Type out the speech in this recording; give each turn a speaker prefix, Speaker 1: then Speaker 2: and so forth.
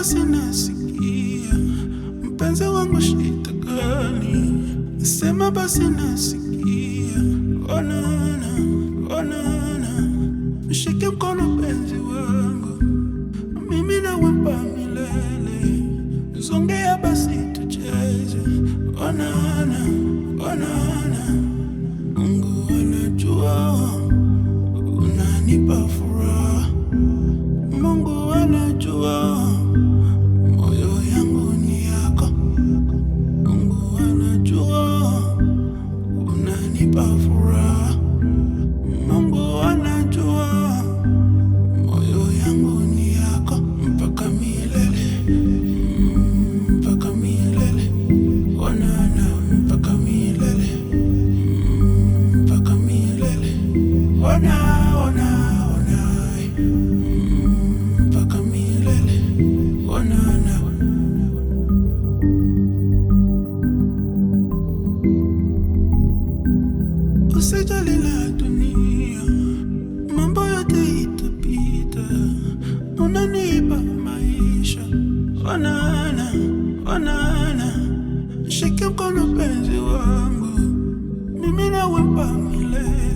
Speaker 1: basi nasikia, mpenzi wangu shida gani? Sema basi nasikia, onana, onana, mshike mkono penzi wangu, mimi nawempa milele, zongea basi tucheze, onana, onana, Mungu anajua unanipa furaha, Mungu anajua moyo yangu ni yako, Mungu anajua unanipa furaha, Mungu anajua moyo yangu ni yako mpaka milele, mm, mpaka milele, onana mpaka milele, mm, mpaka milele, ona ona ona, mm, mpaka milele, onana. Usijali la dunia, mambo yote itapita, unanipa maisha. Onana, onana, shike mkono penzi wangu, mimi nawempa milele.